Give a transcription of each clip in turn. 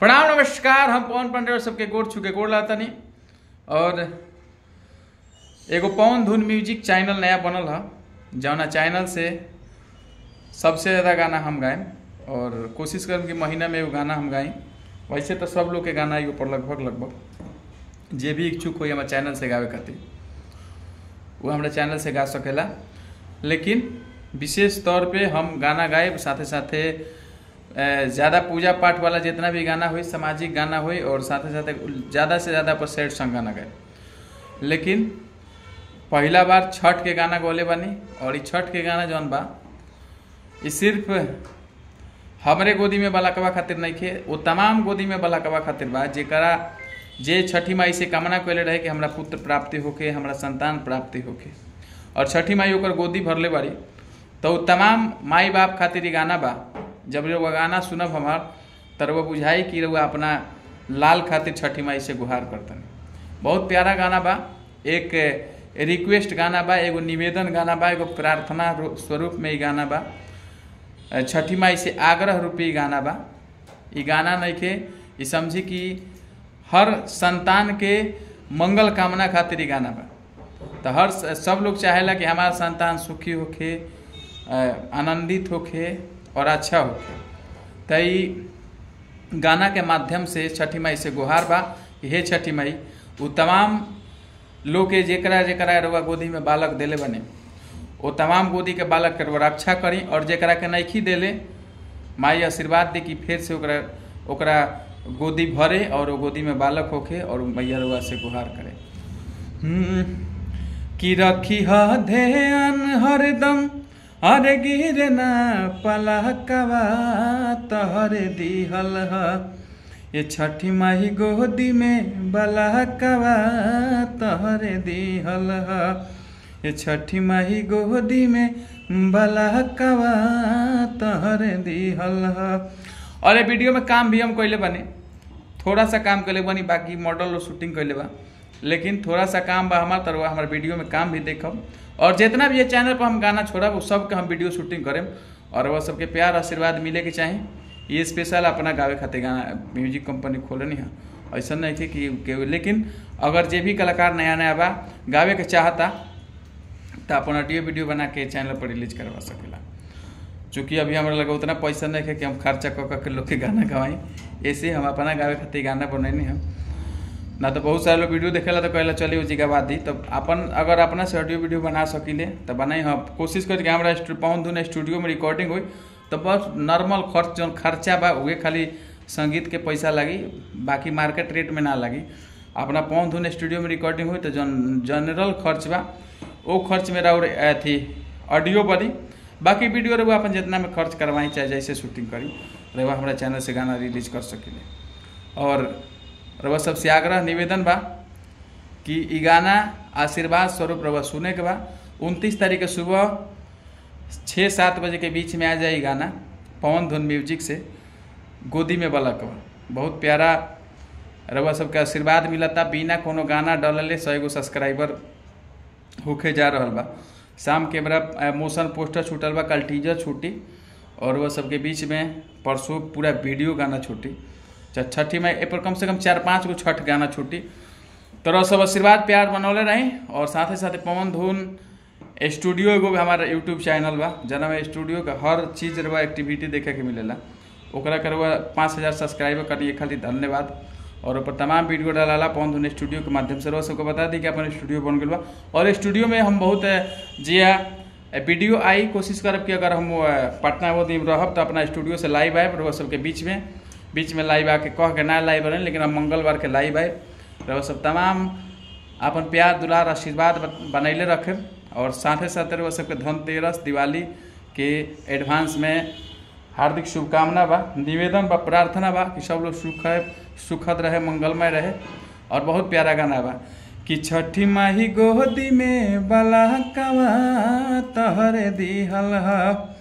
प्रणाम नमस्कार हम पवन पांडे और सबके गोड़ छुके गोड़ लातनी और एगो पवन धुन म्यूजिक चैनल नया बनल है जौना चैनल से सबसे ज़्यादा गाना हम गाएं और कोशिश करम कि महीना में एगो गाना हम गाई वैसे तो सब लोग के गाना एगो पर लगभग लगभग जे भी इच्छुक हो हमारे चैनल से गावे खातिर वो हमारे चैनल से गा सकेला लेकिन विशेष तौर पे हम गाना गाए साथे साथे ज़्यादा पूजा पाठ वाला जितना भी गाना हुई सामाजिक गाना हुई और साथे साथे ज़्यादा से ज़्यादा पर सैड सॉन्ग गाना गाए लेकिन पहला बार छठ के गाना गौले बानी और ई छठ के गाना जौन बा ई सिर्फ हमरे गोदी में बलाकवा खातिर नहीं खे वो तमाम गोदी में बलाकवा खातिर बा जेकरा जे छठी माई से कामना कैले रहे कि हमरा पुत्र प्राप्ति होके हमरा संतान प्राप्ति होके और छठी माई ओकर गोदी भरले बारी तो उ तमाम माई बाप खातिर ई गाना बा जब रउआ गाना सुनब हमार त रउआ बुझाई कि रउआ अपना लाल खातिर छठी माई से गुहार करतन बहुत प्यारा गाना बा एक रिक्वेस्ट गाना बा एगो निवेदन गाना बा एगो प्रार्थना स्वरूप में ई गाना बा छठी माई से आग्रह रूपी गाना बा ई गाना नहीं के ई समझी कि हर संतान के मंगल कामना खातिर ई गाना बा तो हर सब लोग चाहेला कि हमारा संतान सुखी होके आनंदित होके और अच्छा होके तो ई गाना के माध्यम से छठी माई से गुहार बा कि हे छठी माई वो तमाम लोग के जेकरा जेकरा रउआ गोदी में बालक देले बने वो तमाम गोदी के बालक के रक्षा करी और जेकरा के नैखी देले माई आशीर्वाद दे कि फिर से ओकरा ओकरा गोदी भरे और वो गोदी में बालक होके और मैया रुआ से गुहार करे कि रखी ह ध्यान हरदम अरे गिर ना पलकवा तहरे दिहल ह ये छठी माही गोदी में बलकवा तहरे दिहल ह ये छठी माही गोदी में बलकवा तहरे दिहल ह और ये वीडियो में काम भी हम कैले बने थोड़ा सा काम कैले बनी बाकी मॉडल और शूटिंग कैले बा लेकिन थोड़ा सा काम बा हमार तरवा हमारे वीडियो में काम भी देखब और जितना भी ये चैनल पर हम गाना छोड़ब वो सबके हम वीडियो शूटिंग करें और वह सबके प्यार आशीर्वाद मिले के चाही ये स्पेशल अपना गावे खातिर गाना म्यूजिक कंपनी खोलनी है ऐसा नहीं थे कि, कि लेकिन अगर जे भी कलाकार नया नया बा गावे के चाहता तो अपन ऑडियो वीडियो बना के चैनल पर रिलीज करवा सकेला चूँकि अभी हमारा लगा उतना पैसा नहीं है कि हम खर्चा कर के लोग के गाना गवाई ऐसे हम अपना गावे खातिर गाना बनैनी हम ना तो बहुत सारे लोग वीडियो देखेला तो कहला चलिए उसी का बात दी तो अपन अगर अपना से ऑडियो वीडियो बना सकिले तो बनाई हम कोशिश करी कि हमारा पवन धुन स्टूडियो में रिकॉर्डिंग हुई तो बस नॉर्मल खर्च जो खर्चा बा उहे खाली संगीत के पैसा लगी बाकी मार्केट रेट में ना लगी अपना पवन धुन स्टूडियो में रिकॉर्डिंग हुई तो जन जनरल खर्च बा वो खर्च मेरा और अथी ऑडियो बनी बाकी वीडियो रहुआ अपन जितना में खर्च करवाई चाहे जैसे शूटिंग करी रहुआ हमारा चैनल से गाना रिलीज कर सकिले और रउआ सबसे आग्रह निवेदन बा कि ई गाना आशीर्वाद स्वरूप रउआ सुने के बा उनतीस तारीख के सुबह छः सात बजे के बीच में आ जाए गाना पवन धुन म्यूजिक से गोदी में बलक बा बहुत प्यारा रउआ सबके आशीर्वाद मिलता बिना कोनो गाना डलले सौ एगो सब्सक्राइबर होके जा रहा बा शाम के मेरा मोशन पोस्टर छूटल बा कल टीजर छूटी और वह सबके बीच में परसों पूरा वीडियो गाना छूटी छठी में ए पर कम से कम चार पाँच गो छठ गाना छूटी तो सब आशीर्वाद प्यार बनौले रही और साथ साथ पवन धुन स्टूडियो एगो भी हमारा यूट्यूब चैनल बा जना में स्टूडियो का हर चीज रवा एक्टिविटी देखे के मिलेला ओकरा करवा पाँच हज़ार सब्सक्राइबर करिए खाली धन्यवाद और ऊपर तमाम वीडियो डाला पवन धुन स्टूडियो के माध्यम से रोज सबको बता दी कि अपन स्टूडियो बन गया बा और स्टूडियो में हम बहुत जिया वीडियो आई कोशिश करब कि अगर हम पटना वो दिन रहब तो अपना स्टूडियो से लाइव आए रोज सबके बीच में बीच में लाइव आके कह के ना लाइव बने लेकिन हम मंगलवार के लाइव आए रह सब तमाम अपन प्यार दुलार आशीर्वाद बनैले रखे और साथे साथ रह सबके धनतेरस दिवाली के एडवांस में हार्दिक शुभकामना बा निवेदन बा प्रार्थना बा कि सब लोग सुख सुखद रहे मंगलमय रहे और बहुत प्यारा गाना बा कि छठी माही गोदी में बला कवा तहरे दिहल है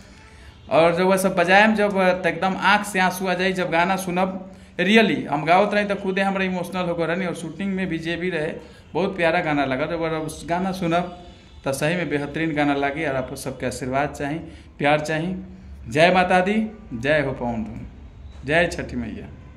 और जब वह सब बजायम जब एकदम आँख से आंसू आ जाए जब गाना सुनब रियली हम गावत रही तो खुदे हमारा इमोशनल होकर रहनी और शूटिंग में भी जे भी रहे बहुत प्यारा गाना लगा जब उस गाना सुनब तो सही में बेहतरीन गाना लगी और आपको सबके आशीर्वाद चाहिए प्यार चाहिए जय माता दी जय हो पवन धुन जय छठी मैया